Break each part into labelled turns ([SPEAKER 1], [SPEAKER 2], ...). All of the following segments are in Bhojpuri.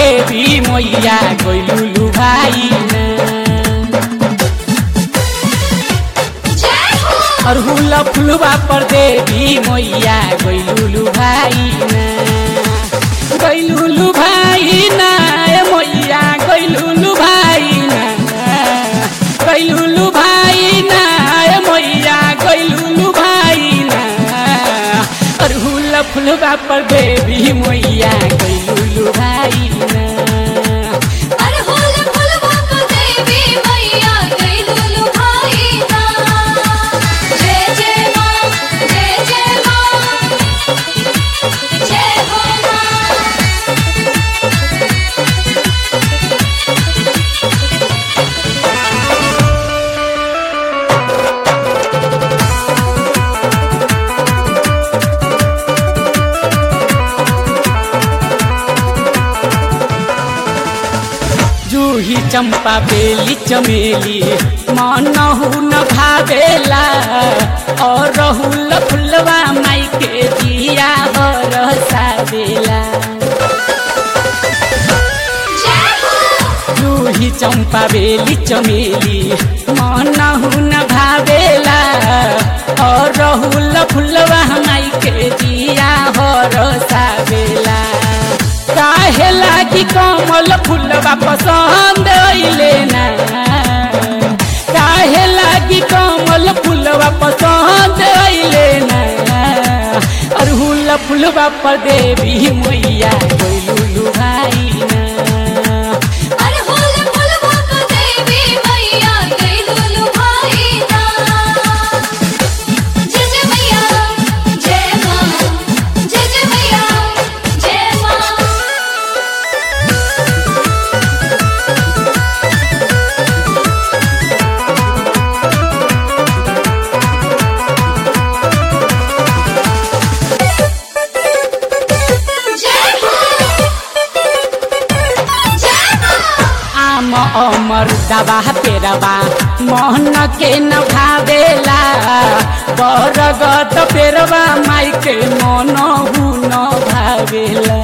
[SPEAKER 1] देवी मैया गइलुलु भाई ना अरहुल फुलवा पर देवी मैया गइलुलु भाई ना गइलुलु भाई ना ए मैया गइलुलु भाई ना गइलुलु भाई ना ए मैया गइलुलु भाई ना अरहुल फुलवा पर देवी मैया गइलुलु भाई ना
[SPEAKER 2] अरहुल फुलवा पर देवी मैया गइलुलु भाई ना जय जय मां जय जय मां जय हो मां
[SPEAKER 1] जूही चंपा बेली चमेली मनहु न भावेला और रहुल फुलवा माई के दिया हर सावेला
[SPEAKER 2] जय हो
[SPEAKER 1] जूही चंपा बेली चमेली मनहु न भावेला और रहुल फुलवा माई के दिया हर सावेला काहे लागी कमल फुलवा पसंद अइले ना काहे लागी कमल फुलवा पसंद अइले ना अरहुल फुलवा पर देवी मैया गइलुलु भाई ना
[SPEAKER 2] अरहुल फुलवा पर देवी मैया गइलुलु भाई ना जय जय मैया जय मां जय जय मैया जय मां जय हो जय मां
[SPEAKER 1] आम अमर दबा पेरवा मोहन के न भावेला बरगत पेरवा माई के मन हु न भावेला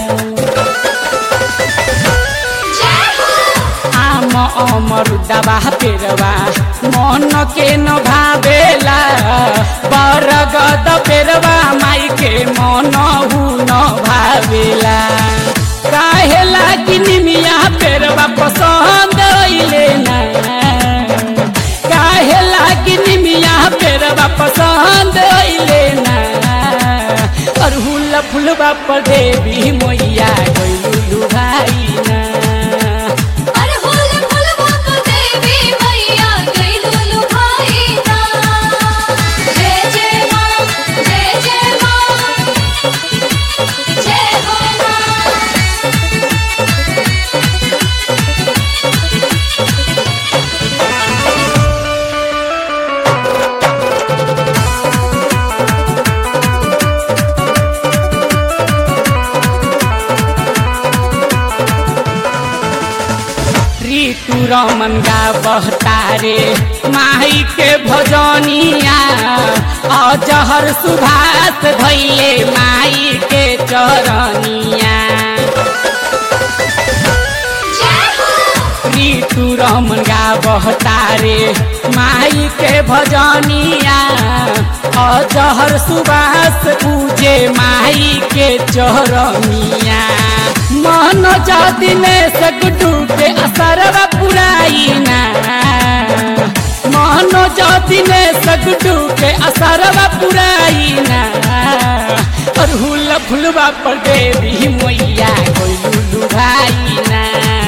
[SPEAKER 2] जय हो
[SPEAKER 1] आम अमर दबा पेरवा मन के न भावेला बरगत पेरवा माई के मन हु न भावेला काहे लागी निमिया पेरवा पसंद अइले ना काहे लागी निमिया पेरवा पसंद अइले ना अरहुल फुलवा पर देवी मैया गइलुलु भाई ना
[SPEAKER 2] अरहुल फुलवा पर देवी मैया गइलुलु भाई ना जय जय मां जय जय मां जय हो मां
[SPEAKER 1] ऋतु रमन गा बहतारे माई के भजनिया अजहर सुभाष धैले माई के चरनिया
[SPEAKER 2] जय हो
[SPEAKER 1] ऋतु रमन गा बहतारे माई के भजनिया अजहर सुबास पूजे माई के चरनिया मन जदिने सगडू के असरवा पुराइना मन जदिने सगडू के असरवा पुराइना अरहुल फुलवा पर देवी मैया गइलुलु भाइना